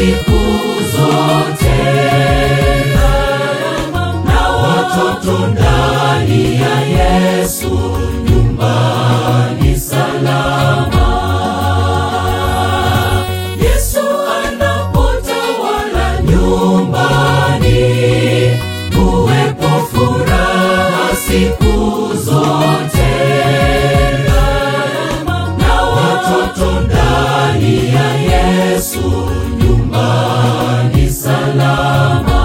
siku zote, na watoto ndani ya Yesu nyumbani salama. Yesu anapotawala nyumbani, huwepo furaha siku zote, na watoto ndani ya Yesu nyumbani salama.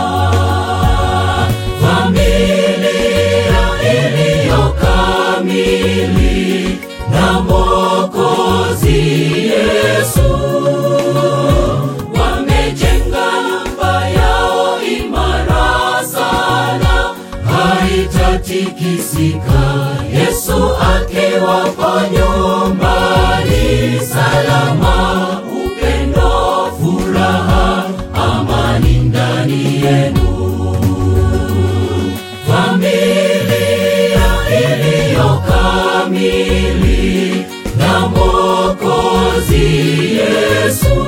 Familia iliyo kamili na Mwokozi Yesu wamejenga nyumba yao imara sana, haitatikisika. Yesu akiwapo nyumbani salama, upendo, furaha, amani ndani yenu. Familia iliyo kamili na Mwokozi Yesu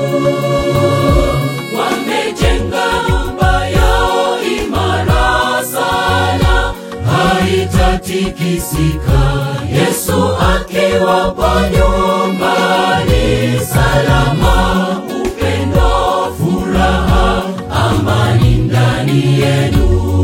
wamejenga nyumba yao imara sana, haitatikisika. Yesu akiwapo nyumbani salama, upendo, furaha, amani ndani yenu.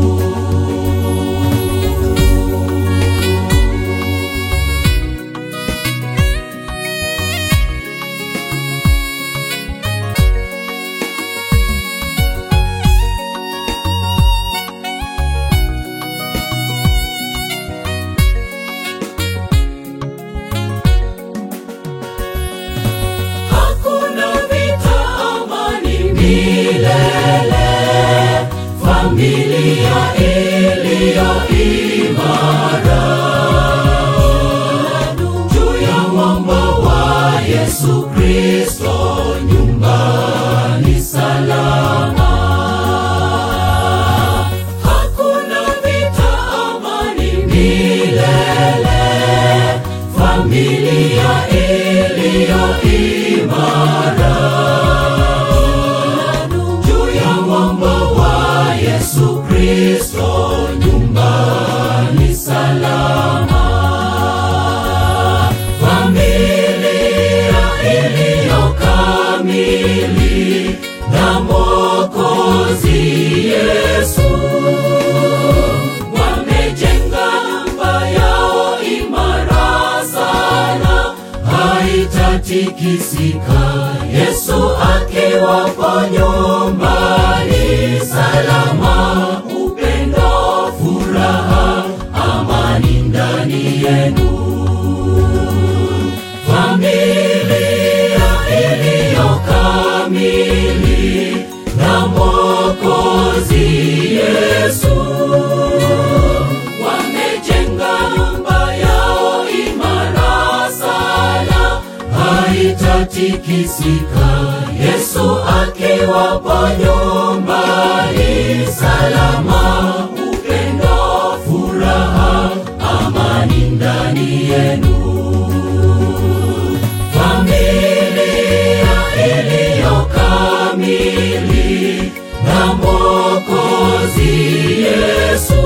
Hakuna vita, amani milele. Familia iliyo imara juu ya mwamba wa Yesu Kristo, nyumbani salama. Hakuna vita, amani milele. Familia iliyo imara juu ya mwamba wa Yesu Kristo, nyumbani salama. Familia iliyo kamili na Mwokozi Yesu wamejenga nyumba yao imara sana, haitatikisika. Yesu akiwapo nyumbani salama, upendo, furaha, amani ndani yenu. Familia iliyo kamili na Mwokozi Yesu wamejenga nyumba yao imara sana, haitatikisika. Yesu akiwapo nyumbani salama, upendo, furaha, amani ndani yenu. Familia iliyo kamili na Mwokozi Yesu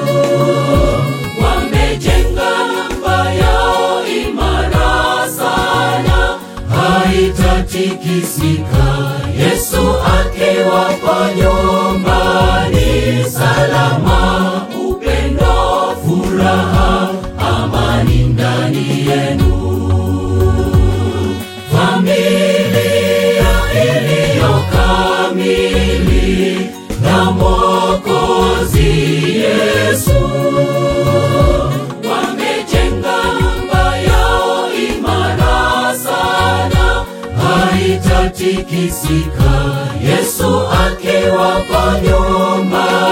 wamejenga nyumba yao imara sana, haitatikisika. Yesu akiwapo nyumbani salama, upendo, furaha, amani ndani yenu. Familia iliyo kamili na Mwokozi Yesu wamejenga nyumba yao imara sana, haitatikisika. Yesu akiwapo nyumbani